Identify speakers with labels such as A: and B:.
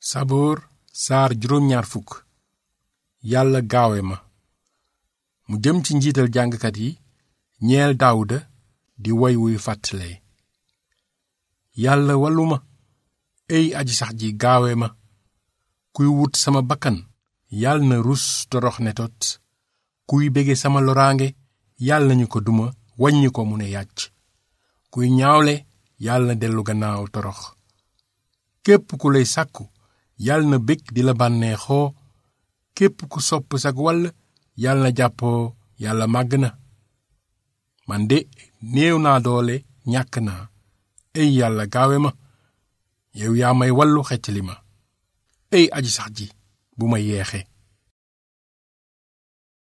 A: saboor saar juróom ñaar fukk yàlla gaawe ma mu jëm ci njiital jàngkat yi ñeel daawuda di woy wuy fàttale yàlla wallu ma ey aji sax ji gaawe ma kuy wut sama bakkan yàlla na rus torox ne tot kuy bege sama loraange yàlla nañu ko duma waññi ko mu ne yàcc kuy ñaawle yàlla na dellu gannaaw torox képp ku lay sàkku yàlla na bég di la bànneexoo képp ku sopp sag wàll yàlla na jàppoo yàlla màgg na man de néew naa doole ñàkk naa ey yàlla gaawe ma yow yaa may wallu xeccali ma ey aji sax ji bu ma yeexe